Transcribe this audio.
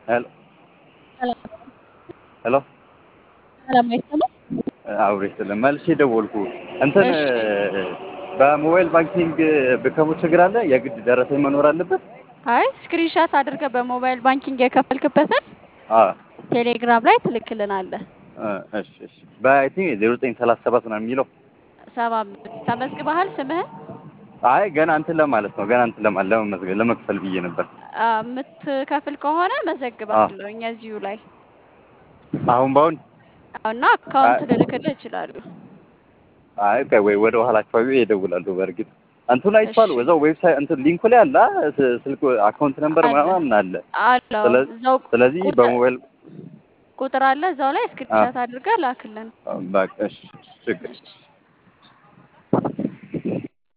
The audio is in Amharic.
ሄሎ ሄሎ ሰላም አይሰማም? አብሬ ስለ መልሼ ደወልኩ። እንትን እሺ። በሞባይል ባንኪንግ ብከፍል ችግር አለ? የግድ ደረሰኝ መኖር አለበት? አይ ስክሪንሻት አድርገህ በሞባይል ባንኪንግ የከፈልክበትን አ ቴሌግራም ላይ ትልክልናለህ። አ፣ እሺ እሺ። በአይቲንክ ዜሮ ዘጠኝ ሰላሳ ሰባት ነው የሚለው። ሰባ አምስት ተመዝግበሃል ስምህን? አይ ገና እንትን ለማለት ነው ገና እንትን ለማለት ለመመዝገብ ለመክፈል ብዬ ነበር። አ፣ የምትከፍል ከሆነ መዘግብሃለሁ እዚሁ ላይ አሁን በአሁን እና አካውንት ልልክልህ እችላለሁ። አይ ቆይ ወይ ወደ ኋላ አካባቢ ይደውላሉ። በእርግጥ እንቱን አይቼዋለሁ። እሺ። እዛው ዌብሳይት እንትን ሊንኩ ላይ አለ አ፣ ስ- ስልክ አካውንት ነምበር አለ። ምናምን አለ። አለው ስለ- እዛው ስለዚህ ቁጥር- በሞባይል ቁጥር አለ እዛው ላይ ስክሪንሻት አድርገህ ላክልን። በቃ እሺ ችግር እሺ።